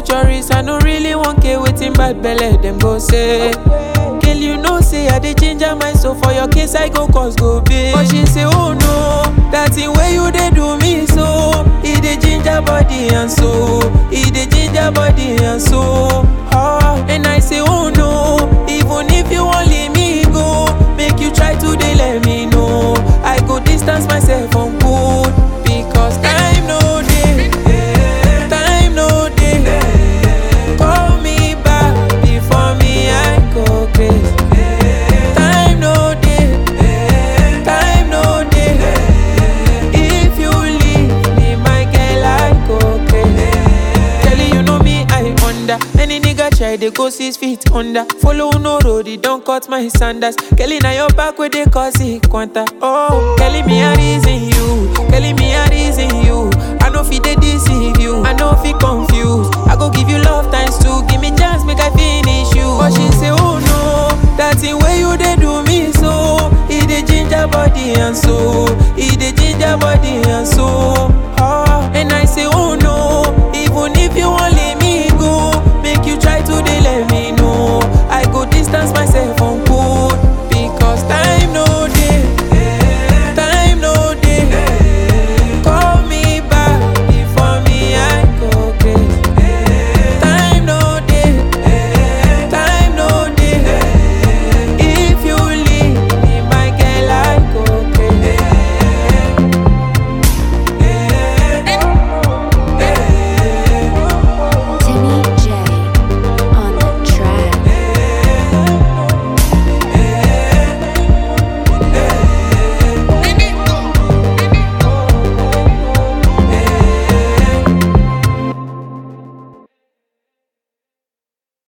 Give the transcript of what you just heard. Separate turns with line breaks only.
tourist, I no really want care waiting bad belly, them go say. Girl, you know say I dey ginger my soul for your case, I go cause go big. But she say, oh no, that thing where you dey do me so. He dey ginger body and soul, he dey ginger body and soul. Ah, and I say, oh no, even if you wan leave me go, make you try to dey let me know. I go distance myself from good because time no dey, time no dey. Call me back before me I go crazy. Time no dey, time no dey. If you leave me, my girl, I go crazy. Kelly, you know me, I under. Any nigga try, they go six feet under. Follow no road, it don't cut my sandals. Kelly, now your back where they cause it quanta. Oh, Kelly, me a reason you. Kelly, me a reason you. I know fi they deceive you. I know fi confused. I go give you love times two. Give me chance, make I finish you. But she say, oh no, that thing where you they do me so. He the ginger body and soul.